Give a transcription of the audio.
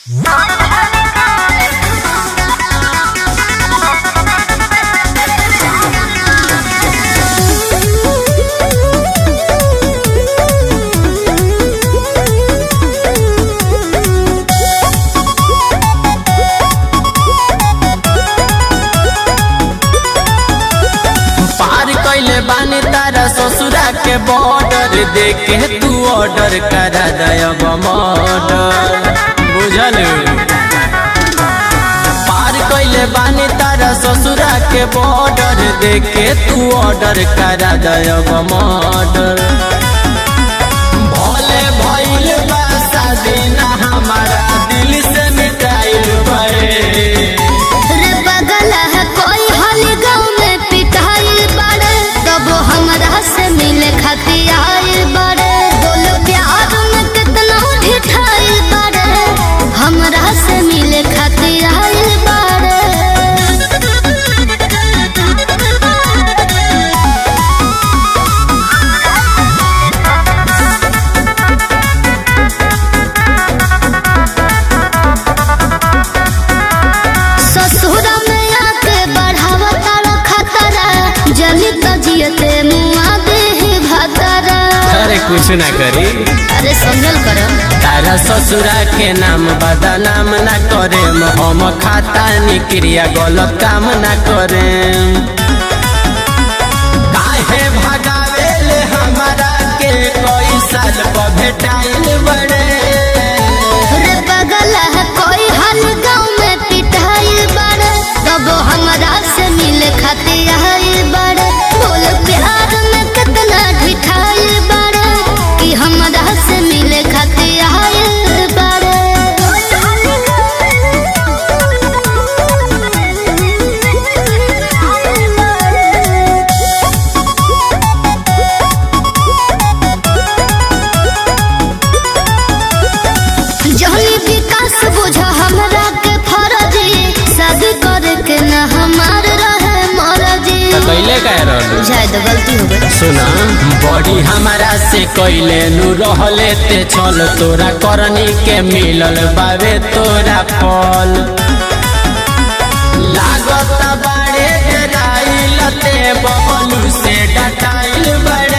पार कैले बानी तारा ससुरा के बॉर्डर देखे तू ऑर्डर करा दयब मर्डर बुझल पार कैले बानी तारा ससुरा के बॉर्डर देखे तू ऑर्डर करा दयब मर्डर भले भइल बा शादी ना हमारा दिल से मिटाइल पड़े रे बगल है कोई हल गाँव में पिटाई बड़े तब हमरा से मिले खातिर आए बड़े बोलो प्यार में कितना ढिठाई बड़े हमरा से मिले खातिर आए ससुरा में आके बढ़ावा तारा खतरा जली तजियते मुआ दे भतरा अरे कुछ ना करी अरे समझल करम तारा ससुरा के नाम बदनाम ना करे हम खाता निक्रिया गलत काम ना करे काहे भगावे ले हमारा के कोई साल पर भेटाइल बड़े रे बगल है कोई हल गाँव में पिटाई बड़े तब हमरा से मिले खातिर आए बड़े बोल प्यार में कितना ढिठाई बड़े कि हमरा से मिले खातिर आए बड़े जहनी विकास बुझ हमरा के फरजी शादी करे के न हमार रहे मरजी कैले कह रहलू शायद गलती हो गई सुना बड़ी हमारा से कैले नु रहले ते छल तोरा करनी के मिलल बावे तोरा फल लागत बाड़े डराइल ते बबलू से डटाइल बड़े